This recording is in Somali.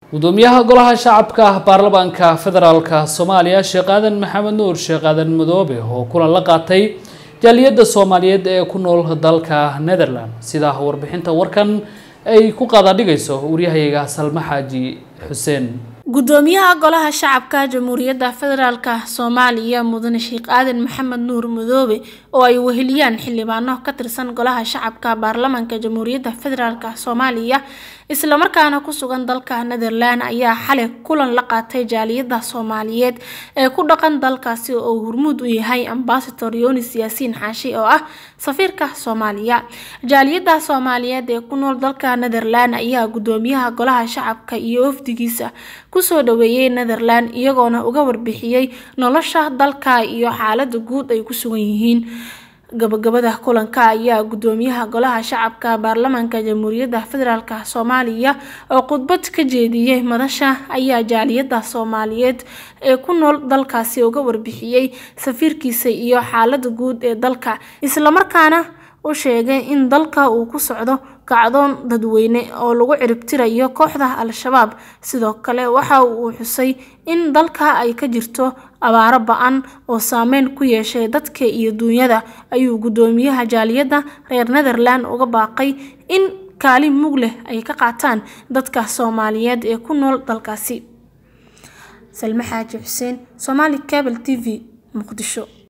gudoomiyaha golaha shacabka ah baarlamaanka federaalka soomaaliya sheekh aadan maxamed nuur sheekh aadan madoobe oo kulan la qaatay jaaliyadda soomaaliyeed ee ku nool dalka netherland sida warbixinta warkan ay ku qaadadhigayso waryahayaga salme xaaji xuseen gudoomiyaha golaha shacabka jamhuuriyadda federaalk soomaaliya mudane sheekh aadan maxamed nuur madoobe oo ay weheliyaan xildhibaano ka tirsan golaha shacabka baarlamaanka jamhuuriyadda federaalk soomaaliya islamarkaana ku sugan dalka netherland ayaa xalay kulan la qaatay jaaliyadda soomaaliyeed ee ku dhaqan dalkaasi oo hormuud u yahay ambasador yonis yaasiin xaashi oo ah safiirka soomaaliya jaaliyadda soomaaliyeed ee ku nool dalka netherland ayaa gudoomiyaha golaha shacabka iyo wafdigiisa kusoo dhaweeyey netherland iyagoona uga warbixiyey nolosha dalka iyo xaalada guud ay ku sugan yihiin gabagabada kulanka ayaa gudoomiyaha golaha shacabka baarlamaanka jamhuuriyadda federaalk soomaaliya oo khudbad ka jeediyey madasha ayaa jaaliyadda soomaaliyeed ee ku nool dalkaasi uga warbixiyey safiirkiisa iyo xaalada guud ee dalka islamarkaana u sheegay in dalka uu ku socdo kacdoon dadweyne oo lagu ciribtirayo kooxda al-shabaab sidoo kale waxa uu xusay in dalka ay ka jirto abaaro ba-an oo saameyn ku yeeshay dadka iyo duunyada ayuu gudoomiyaha jaaliyadda reer netherland uga baaqay in kaalin mug leh ay ka qaataan dadka soomaaliyeed ee ku nool dalkaasi salme xaaji xuseen somaali cable t v muqdisho